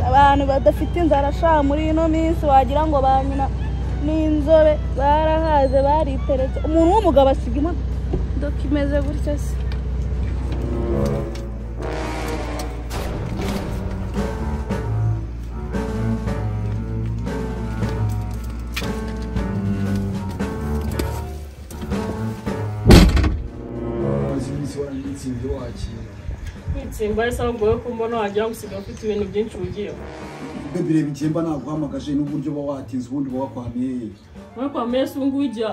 abantu badafite inzara sha muri ino minsi wagira ngo ba nyina n'inzobe barahaze bariteretse umuntu w'umugabo asiga imodoka imeze gutya se umaze iminsi waranitse ibyo wakira kwitsimba bisa bigoye ko mbona wagira ngo usigaye ufite ibintu byinshi ugiyeho mbe bireba icyemba naguhamagaje n'uburyo uba watinze ubundi uba wakwamiye muri kwa mesi ubu ngubu igihe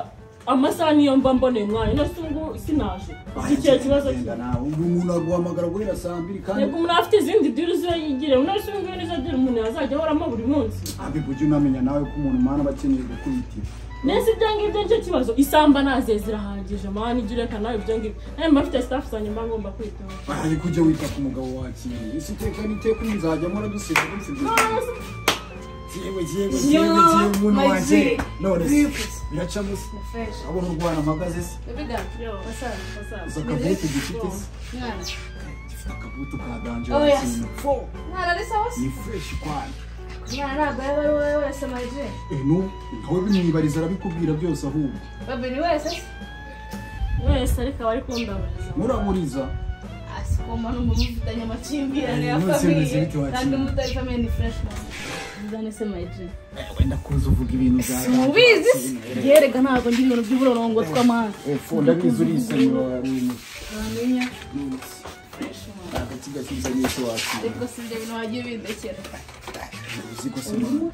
amasaha niyo mba mboneye umwanya ino si ubu ngubu sinaje iki kihe kibazo Genda nawe ubu umuntu aguhamagara guhera saa mbiri kandi reka umuntu afite izindi diri zo yigire uno si ubu ngubu nizo diri umuntu yazajya ahoramo buri munsi abibwo ujye unamenya nawe ko umuntu umwana aba akeneye gukubitira nese ibyo ngibyo nicyo kibazo isamba naze zirahagije mani ijya ureka nawe ibyo ngibyo nawe mba mfite sitafu zanjye mba ngomba kwitaho ari kujya wita ku mugabo wakiriye isi iteka n'iteka ubu nzajya mpora duseka duseka yewe yewe yewe yewe umuntu wanjye none se biracamo se abona urwana amagaze se gusa akabutu gifite se gifite akabutu ka danje wakintu ni fureshi kwanyu eno nkawe bimwibariza arabikubwira byose ahubwo wese ariko aba ari kundabariza muramuriza nziza nese mayijini wenda kuza uvuga ibintu bya mubizi yerega ntabwo ndi ibintu by'uburongo tw'amahanga efu ndabizi urisemura warumye bamenya agati gasubiza n'icyo wakira ariko si ibyo bintu wagiye bindekera uzi ko se mama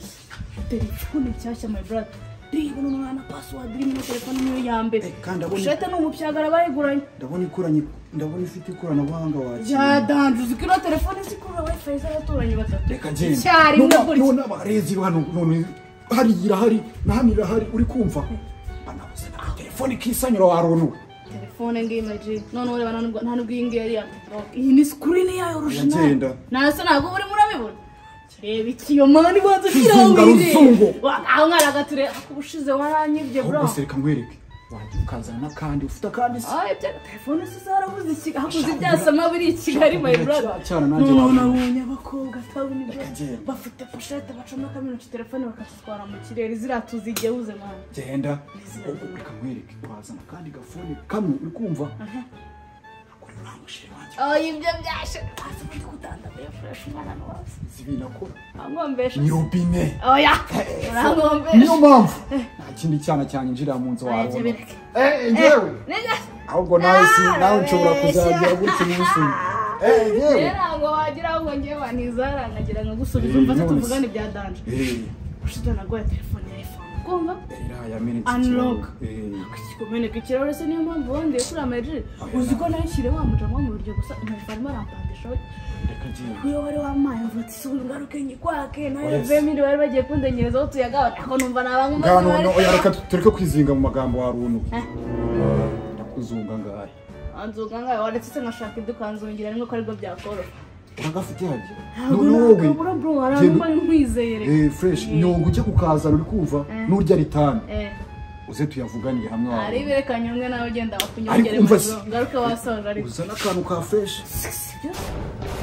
telefone nshyashya my brother reba uno mwana password irimo ino telefone niyo ya mbere Eh, kandi abone- shete ni umupyagara bayiguranye ndabona ikoranye ndabona ifite ikoranabuhanga wakira byadanze uzi ko ino telefone zikurura wifi z'abaturanyi batatu reka ngende Icyarimwe None- gutya. none abarezi hano none hariya irahari n'ahandi irahari uri kumva banabuze na telefone ikisanyura waronowe telefone ngiyi my G none ureba nta n'ubwo- nta n'ubwo iyi ngiyi ari iya rock iyi ni screen yayo Agenda. original ntase ntabwo urimo urabibona reba iki yo mani banza ushyiraho Zunga ruzungu. wirebe Wa- aho mwana agature akubushize waranyibye bro ahubwo se reka nkwereke wajya ukazana n'akandi ufite akandi se Ay, bya telefone si zarabuze iki hakuze ibyasama biri i Kigali my brother cyane nanjye none wabona abonye abakobwa atabona ibyo Agenda. bafite poshete bacomekamo intoki telefone bakazitwara mu kirere ziriya tuzigehuze mwana genda reka nkwereke wazana akandi gafone kamwe uri kumva kuri uriya mushiri wanjye oya ibyo byashe waza ubundi kutandambuye fureshi umwana ntiwaza si ibintu akora wankombesha ni robine oya niyo urankombesha mpamvu nta kindi cyana cyanjye injirira mu nzu Ajya wabona bireke. Eh, ngewe nega ahubwo nawe si nawe nshobora kuzagira gutya umunsi umwe Eh, ngewe rero ngo wagira ahubwo ngewe wanizara nkagira ngo gusubiza umva se None se. tuvugane ibya danje Eh, ushize naguye telefone ya iphone kumva iriya yamenetse Unlock. ikirahuri. Eh, kumeneka ikirahure se niyo mpamvu wongeye kuri amayejeri uzi ko nayishyire wa mujamo mu buryo gusa nkahita arimo arampandisha reka ngende iyo wari wamaye mvuga ati si ngaruke nyikwake nayo Yes. vemiri bari bagiye kundenyerezaho utuyagawe ako numva nabangumaze ngaha none oya reka tureke kwizinga mu magambo warunu ndakuzunga ngaya anzuga ngawe waretse se nkashaka iduka nzungira rimwe ko aribwo byakoroha uragafite hajya ntabwo nakabura bro genda- warangwa nkwizeye reka Eh, fresh nyungu ujye kukazana uri kumva n'urya ritani Eh, uze tuyavuganire hamwe hari wawe ibireka nyungwe nawe ugenda wakunyongere umva mu se- biro ngaruke wasoje ariko uzana akantu ka fresh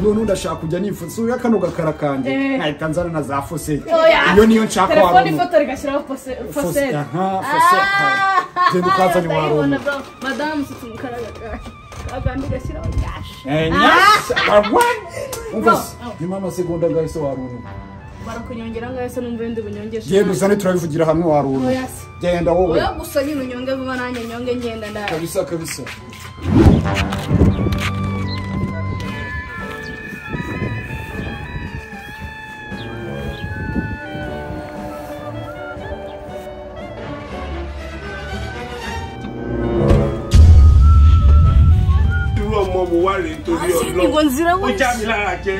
none ndashaka kujya nifuza uriya kano gakara kanjye Eh. nkahita nzana na za fosete Oya. iyo niyo nshaka telefone warunu ifoto rigashyiraho pose- posete genda ukazanye warunu madamu ufite umukara agakanda ugashyiraho gashi nyuma amasegonda gahise warunu barakunyongera ngaho se numva ibindi bunyongesha genda uzane turabivugira hamwe warunu Oya se. genda wowe oya gusa nyine unyonge vuba nanjye nyonge ngenda ndaje kabisa kabisa irú ọmọ wo wá rèé torí ngo ọlọ́run nzira ó já wese mi lára jẹ.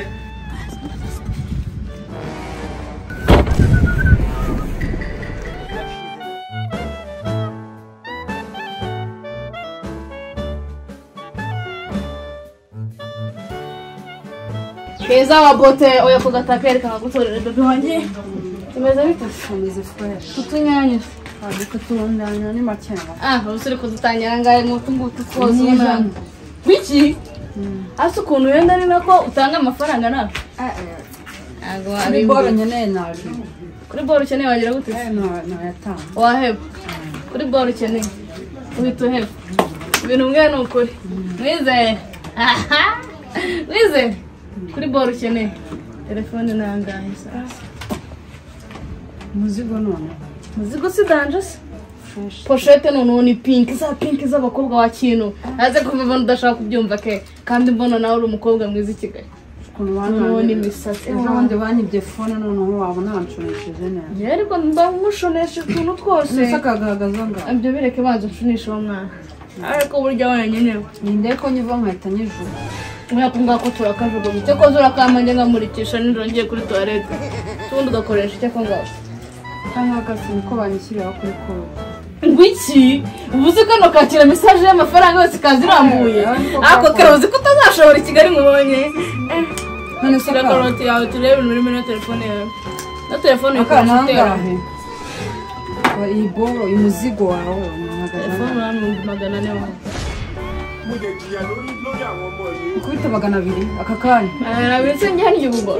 keza wa bote oya ku gataka yerekana gutorera bebe wanjye tumeze bite Komeza fresh. tutunyanya Ariko turundanya ni makeya. ah ubu turi kudutanyira ngahe ngo tungutu twoze Ni umwana biki hasi ukuntu wenda ni nako utanga amafaranga nawe Eh eh. ntabwo Kuri wabimbi boro nkeneye nabi kuri boro ukeneye wagira gute se ntayatanga waheba kuri boro ukeneye uhita uheba ibintu bimwe ni ukuri wizeye aha wizeye kuri boro ukeneye telefone ni angahe sasa umuzigo none muzigo si danje se poshete noneho ni pinki za pinki z'abakobwa wa kintu aze kumva udashaka kubyumva ke kandi mbona nawe uri umukobwa mwiza i kigali ukuntu noneho bananiwe n'imisatsi ejo bundi banyibye fone noneho wabona banshoneshije neza yewe ariko mba mushonesha utuntu twose gusa akagahagaza ngaho ibyo bireke banza nshunisha uwo mwana ariko burya wenda nyenewe ninde ko nyiva nkahita nyijura Muriya ko ngako turakajugunya icyo koza urakamanjye nkamurikisha nijoro ngiye kuri tuwarete utundi ugakoresha icyo ko ngako kandi akazi niko banyishyiriraho kuri koga ngo iki ubu uzi ko hano kakira mesaje y'amafaranga yose ikaza irambuye ariko kare uzi ko utazashobora i kigali ngo ubonye none se shyira akana karoti yawe turebe ibintu birimo na telefone yawe na telefone akana uyikoresha utera angahe iyi boro uyu muzigo wawe unahagaze telefone angahe urambwira magana ane wawe mo lè jìyà lórí lórí àwọn ọmọ yìí. ikubita magana abiri aka kanya arabitse njye hano ubu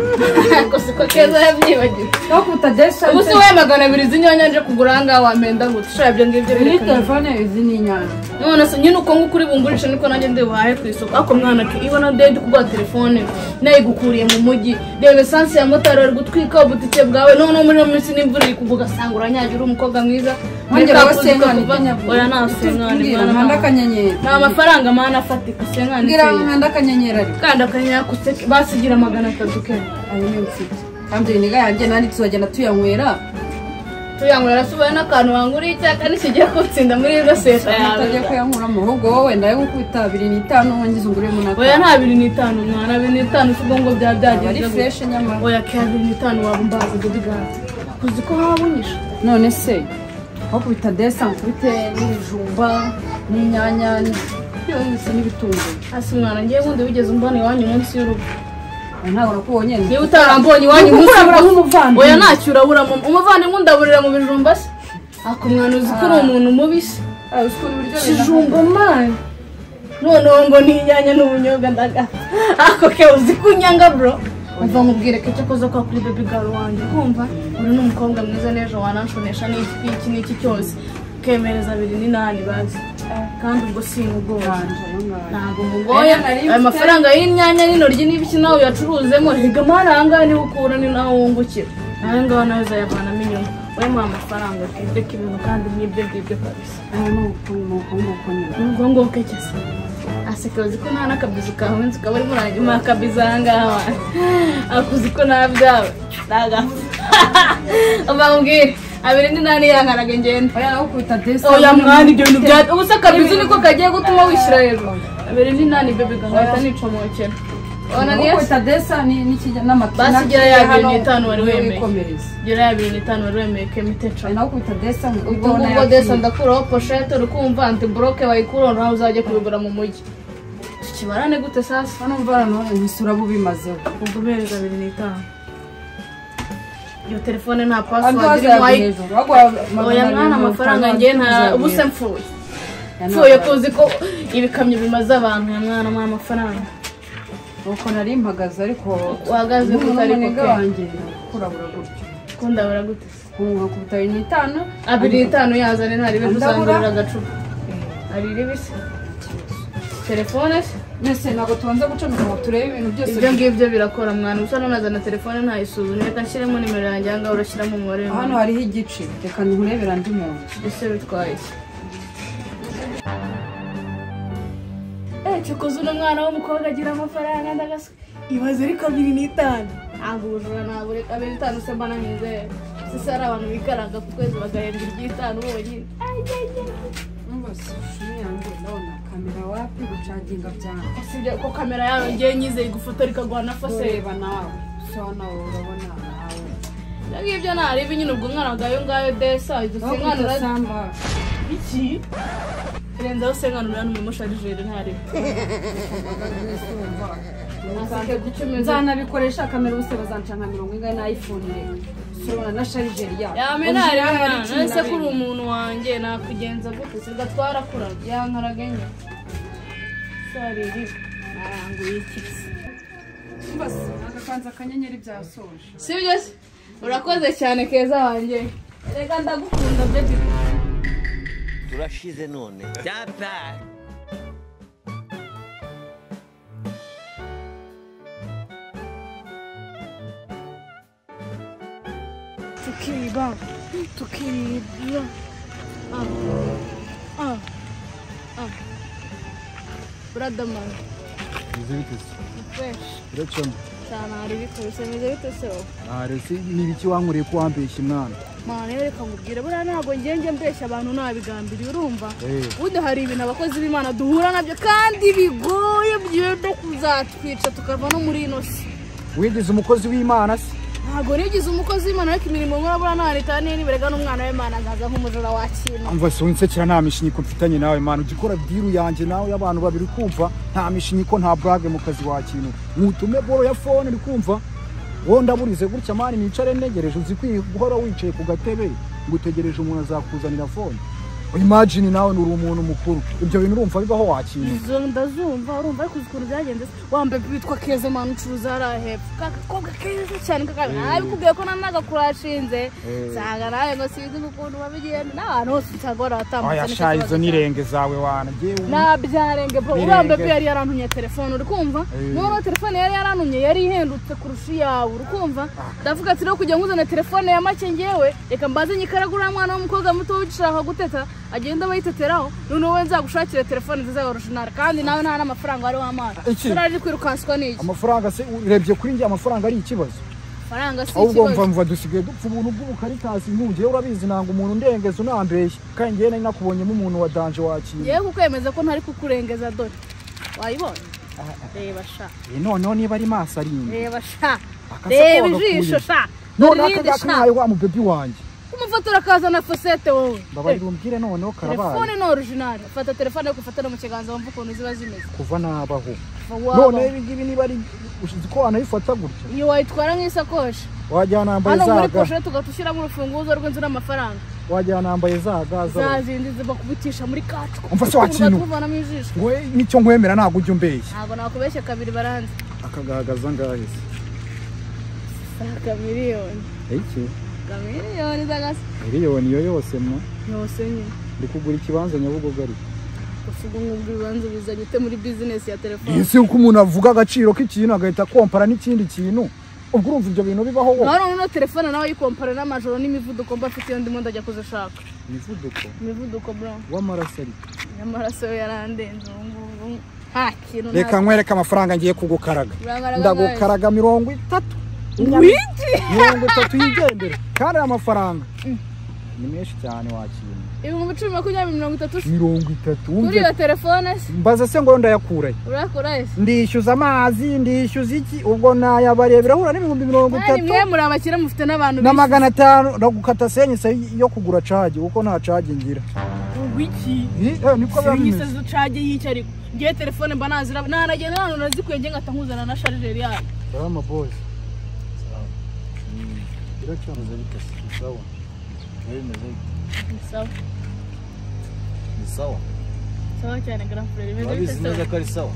ariko siko keza yabyibagiwe aho kuta desa ubu se wowe magana abiri z'inyanya nje kugura ahangaha wampenda ngo ushaka ibyo ngibyo iyi birekanira telefone izi ni inyanya none se nyine uko nguko uri bungurishe niko nanjye ndi buhahe ku isoko ariko mwana ke ibona dede kugura telefone nayigukuriye mu mujyi reba esanse ya motari bari gutwika ubutike bwawe noneho muri iyo minsi n'imvura iri kugwa ugasanga uranyagira uri umukobwa mwiza Wongera Make up uziko wasenkani, kuva- nyabwo. oya nta senkani Mbwira, mwana nkanda nta- akanyenyeri nta mafaranga mana afatika senkani mbwira ikeye. nkanda akanyenyeri ariko kandi akanyakuse basigira magana atatu kenya ayo niyo mfite kandi iyi niga yanjye nandi tuzagenda tuyanywera tuyangurira asubaye n'akantu wanguriye icyaka ntikigiye kutsinda muri izo seta yawe tutajya kuyanywera mu rugo wowe ndayo gukubita abiri n'itanu nkongiza ungure mu oya naka nta biri n'itanu mwana biri n'itanu si ubwo ngo byaba ari byagenze gutya. fureshi nyamara oya kera biri n'itanu waba umbaza dede ganza uzi ko wabunyisha none se aho kubita desa nkubite n'ibijumba n'inyanya byose n'ibitunguru hasi mwana ngiye bundi wigeze umbona iwanyu munsi y'urugo Oya, ntabwo nakubonye niba utarambonye iwanyu Nuko munsi urabura y'urugo nk'umuvandimwe. oya ntacyo uraburamo umuvandimwe undaburira mu bijumba se ako mwana uzi ko uri umuntu mubi se kijumba mani noneho ngo n'inyanya n'ubunyobwa ndagata ako ke uzi kunyanga bro umva nkubwire ko icyo koza kwa kuri baby girl wanjye kumva uri n'umukobwa mwiza n'ejo wananshonesha n'iki iki n'iki cyose ukemereza abiri n'inani bazi kandi ubwo si ubwoba ntabwo mugoye ayo mafaranga y'inyanya n'intoryi n'ibiki nawe uyacuruzemo higa amahari ahangaha niho ukura ni naho wungukira nawe ngaho nawe uzayavanamo inyungu wowe muha amafaranga ukibye ibintu kandi n'ibyo ngibyo kabisa ubwo ngubwo cyase aseka uzi ko nta n'akabizu kawe nzi ukaba urimo uranyuma akabizu aha ngaha wawe akuzi ko nta byawe ntagafu uba mbwire abiri ni nani yankaraga ngenda oya naho kubita desa oya mwana ibyo bintu bya ubu se akabizu niko kagiye gutuma wishyira hejuru abiri ni nani bebe gahita nica mu bukene ubona naho niyo kubita desa n'amata Basigira ya abiri n'itanu wari wemeye. gira abiri n'itanu wari wemeye kemiteca naho kubita desa ubwo ngubwo desa ndakuraho poshete urukumva anti buroke bayikuraho nawe uzajya kubigura mu mujyi tukibarane gute sasa hano mvana none ntisura bubimazeho ubwo ubereza abiri n'itanu iyo telefone nta andi pasiwadi irimo wazayaga ayi hejuru bagwa oya mwana amafaranga ngiye nta ubu se mfuye mfuye kuzi ko ibikamyo bimaze abantu ya mwana mwana amafaranga uko nari mpagaze ariko uhagaze umuntu gute ariko umunega pe wanjye kurabura gutyo kundabura gute se kunga kubita abiri n'itanu abiri n'itanu yazane nta ribe Andabura. tuzangurira agacupa ari ribi se telefone se mbese ntabwo tubanza gucomeka ngo turebe ibintu byose ibyo ngibyo birakora mwana gusa nunazana telefone ntayisuzume reka nshyiremo nimero yanjye ahangaha urashyiramo umubare hano w'umuntu hariho igice reka nkurebera andi muntu ese bitwaye iki eh cyukuze uno mwana w'umukobwa agira amafaranga ndagasuka ibaze ariko abiri n'itanu ntabwo ubujura ntabwo reka abiri n'itanu se mbana nizera sisi hari abantu bikaranga ku kwezi bagahembwa iby'itanu bonyine numvise ishusho yanjye ndabona kamera wapi gucaginga byanga usibye ko kamera yawe ngiye nyizeye igufotora ikaguha na foseri ureba nawe so nawe urabona ibyo nawe ngibyo ntarebe nyine ubwo umwana bwawe ngayo desa izo naho senkano kubita urazi samba iki renzaho usenganura n'umumusharijeri ntari aseke ku cumi nzana nzanabikoresha kamera ubu se bazanca nka mirongo ingahe n'ayifone surabona na sharijeri yawe yame ntari mwana ese ko uri umuntu wanjye nakugenza gute se gatwarakuraga yankaraga enye sariri naranguye iki se umva se agakanza akanyenyeri byasoje sibyo se urakoze cyane keza wanjye reka ndagukunda bebi turashize none bye tukiba tukibira buradamani Bimeze bite se? freshi Biracamo. cyane hari bikabije bimeze bite se wowe Ah, rero si- ni ibiki wankoreye ko wambeshya mwana? mwana reka nkubwire buriya ntabwo ngenge mbeshya abantu nabigambiriye urumva Eh. ubundi hari ibintu abakozi b'imana duhura nabyo kandi bigoye byenda kuzatwica tukava no muri ino si Wigeze umukozi w'Imana se? ntabwo nigeze umukozi w'imana ariko imirimo nkora buriya nta leta n'iberega n'umwana w'imana nkaza nk'umujura wakina Umva si winsekera nta mishinyiko mfitanye nawe Imana ujya ukora diru yanjye nawe y'abantu babiri ukumva nta mishinyiko nta burage mu kazi wakintu ntutume boro ya fone uri kumva wowe ndaburize gutya mani nicare ntegereje uzi kwi- guhora wicaye ku gatebe ngo utegereje umuntu azakuzanira fone imagine nawe uri umuntu mukuru ibyo bintu urumva bibaho wakintu izo ndazumva urumva ariko uzi ukuntu byagenze se wambaye witwa keza mani ucuruza hariya hepfo kakakobwa keza cyane kakabi nabikubwiye ko nanagakurashinze nsanga nawe ngo sinzi ukuntu babigenda n'abantu bose usanga barabatambutse aya sha izo nirenge zawe wana Jyewe nabyarenge bro Birenge. uriya mbepe yari yarantumye telefone uri kumva Eh. noneho telefone yari yarantumye yari ihendutse kurusha iyawe uri kumva ndavuga ati rero kugira ngo uzane telefone ya make ngewe reka mbaze nyikaraga uriya mwana w'umukobwa muto ugishaka guteta agenda abayiteteraho noneho we nzagushakire telefone nziza ya orujinari kandi nawe nta n'amafaranga wari wamazi Iki? turaje kwirukanswa n'iki amafaranga se urebye kuri njye amafaranga ari ikibazo faranga si ahubwo ikibazo mva mva dusigaye dupfa ubuntu bw'ubukarikasi nk'ugiye urabizi nanga umuntu ndengeza unambeshya kandi njyewe nari nakubonyemo umuntu wa danje wakira yewe kukwemeza ko ntari kukurengeza dore wayibonye reba sha Eh, noneho niba ari maso ari inyuma reba sha Akase reba koga ijisho kuye. sha noneho Ririnde akajya sha. kahaye wa mubebi wanjye umufotora akaza na fosete wowe mbabarira umbwire noneho karabaye telefone ni orijinali fata telefone ariko ufatane mu kiganza wumva ukuntu ziba zimeze kuva nabaho Kuva waba. noneho ibi ngibi niba ari ushize ko wanabifata gutya iyo wayitwara nk'isakoshi wajyana nambaye hano za muri ga poshe tugahita ushyiramo urufunguzo rw'inzu n'amafaranga wajyana nambaye za za ga z'abantu. zindi zibakubitisha muri kacwa Umva se wa kintu. kuvanamo ijisho ngo eh, nicyo nkwemera ntabwo ujya umbeshya ntabwo nakubeshye kabiri baranze akagaragaza ngahe se saka miliyoni iki saka miliyoni z'agasi miliyoni iyo yose mwa yose nyine ndi kugura ikibanza nyabugogo ariko gusa ubwo ngubwo ibibanza ubizanye ute muri bizinesi ya telefone ese uko umuntu avuga agaciro k'ikintu agahita kompara n'ikindi kintu ubwo urumva ibyo bintu bibaho wo nawe noneho telefone nawe yikompare n'amajoro n'imivuduko mba afite iyo ndimo ndajya kuzishaka imivuduko imivuduko bro w'amaraso ariko n'amaraso yo yarandenze ubu ngubu nta kintu nta- reka nkwereke amafaranga ngiye kugukaraga Urangaraga ndagukaraga mirongo itatu Wiki! mirongo itatu yigendera kandi aya mafaranga ni menshi cyane wakira ibihumbi cumi makumyabiri mirongo itatu se. mirongo itatu kuri wumve iyo telefone se mbaza se ngo ndayakura he? urakora ese ndishyuza amazi ndishyuza iki ubwo nayabarebera hura n'ibihumbi mirongo mwari itatu mwe muri abakire mufite n'abantu na magana atanu ndagukata senyise yo kugura cage kuko nta cage ngira wiki Hi, eh, niko biba bimeze senyise zicage y'icyo ariko ngewe telefone mba nazira nanagenda nanone urazikuye nge ngahita nkuzana na sharijeri yayo Salama boys. Salama. Biracyanze bite se? Ni Sawa. Ewe meze bite? Ni sawa Ni sawa. sawa cyane garafureri bimeze bite Urabizi se neza ko ari sawa.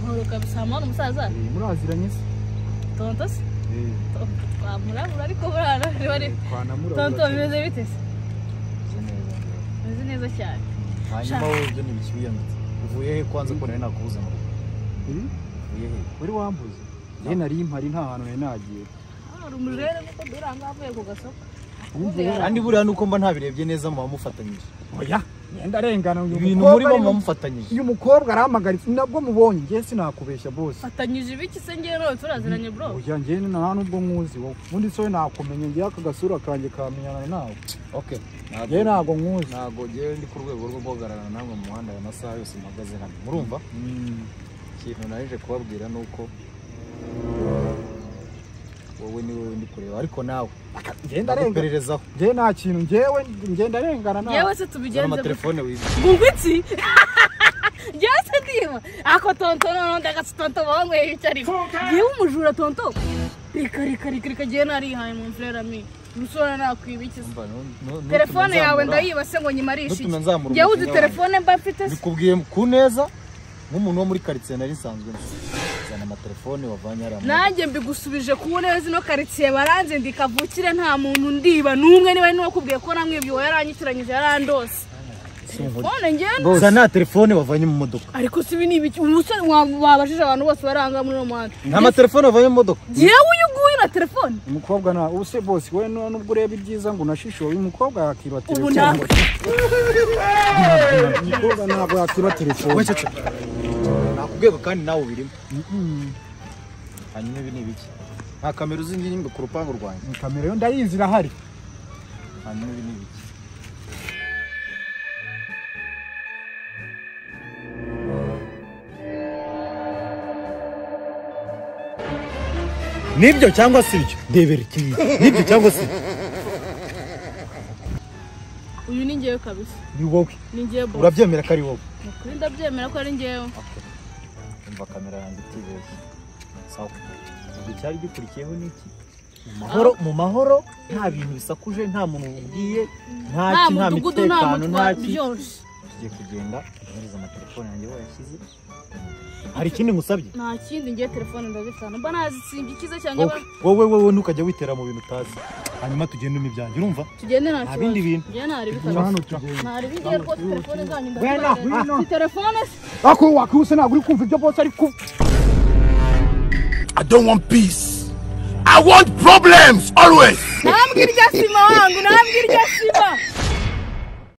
nkuru kabisa hamwe n'umusaza Eh, Muraziranye se? tonto se Eh, Tonto, twamurabura ariko buriya nawe bari twanamura. tonto bimeze bite se Bimeze neza. bimeze neza cyane Hanyuma wowe ibyo ni biki wiyambitse? Uvuye he kwanza ko nari nakubuze mu rugo? Uvuye he? Wari wambuze? Njye nari mpari nta hantu nari nagiye. Ah, uri umujere kuko dore aha ngaha avuye ku gasoko kandi buriya nuko mba ntabirebye neza muba mufatanyije Oya. Ngenda arengana uyu ibintu mukobwa murimo ari- muba mufatanyije uyu mukobwa arampagaritse nabwo mubonye njye sinakubeshya bose fatanyije ibiki se ngewe nawe turaziranye bro oya njye nta nubwo nkuzi wowe ubundi sowe nakumenya njye aka gasura kanjye kamenyana nawe okay njye ntabwo nkuzi ntabwo ngewe ndi ku rwego rwo guhagararana namwe mu muhanda aya masaha yose mpagaze hano murumva ikintu naje kubabwira ni uko wowe ni wowe ndi kureba ariko nawe njye ndarengana ndagupererezaho njye nta kintu njyewe njye ndarengana nawe yewe se zana tubigenze amatelefone wize gungwitsi yewe se ndima ako tonto noneho ndagatsi tonto banyweye icyo ariko yewe umujura tonto reka reka reka reka ngewe narihaye mu mvura mi umusore nakwiba iki se telefone yawe ndayiba se ngo nyimarishe iki Ntutume nzamura njyewe uzi umujinya telefone mba mfite se bikubwiye ku neza nk'umuntu wo muri karitsiye nari nsanzwe nzi. cyane amatelefoni wavanye ari amwe nanjye mbigusubije ku ntebe zino karitsiye baranze ndikavukire nta muntu ndiba n'umwe niba ari n'uwakubwiye ko namwibye uwo yaranyitiranyije yarandose none ngenda gusa nta telefone wavanye mu modoka ariko si ibi ni ibiki umusore wa- wabajije abantu bose baranga muri uwo muhanda nta matelefone wavanye mu modoka yewe uyu nguyu na telefone umukobwa na use bose we nu- nubwo ureba ibyiza ngo unashishobe uyu mukobwa yakiba ubu telefone nawe umukobwa ntabwo yakiba telefone wecece nakubwego kandi nawe ubirimo hanyuma ibi ni ibiki nta kamera uzi ngiyi ngo ku rupangu rwanjye Ni kamera yo ndayizi irahari hanyuma ibi ni ibiki nibyo cyangwa si ibyo ndebera ikintu nibyo cyangwa si ibyo? uyu ni ngewe kabisa ni wowe ni ngewe bo urabyemera ko ari wowe kuri ndabyemera ko ari ngewe umva kamera yanjye itibeshye sawa ubwo icyari gikurikiyeho ni iki mu mahoro mu mahoro nta bintu bisakuje nta muntu ubwiye nta nta ki nta mudugudu nta mitekano muntu nta ki byoroshye tugiye kugenda unyuriza amatelefone yanjye wayashyize hari ikindi ngusabye nta kindi ngewe telefone ndazifite mba nazitsimbye ikiza cyanjye wowe wowe wowe ntukajya witera mu bintu utazi hanyuma tugende n'ibyanjye urumva tugende nta nta kibazo bindi bintu njyewe ntari Tujya bikabije hano tugenda ntari bigiye rwose telefone zanyu Wena, wena. ndazifite si telefone se ako wakihuse ntabwo uri kumva ibyo bose ari kuvuga I don't want peace. I want problems always. nambwe irya sima wangu nambwe irya sima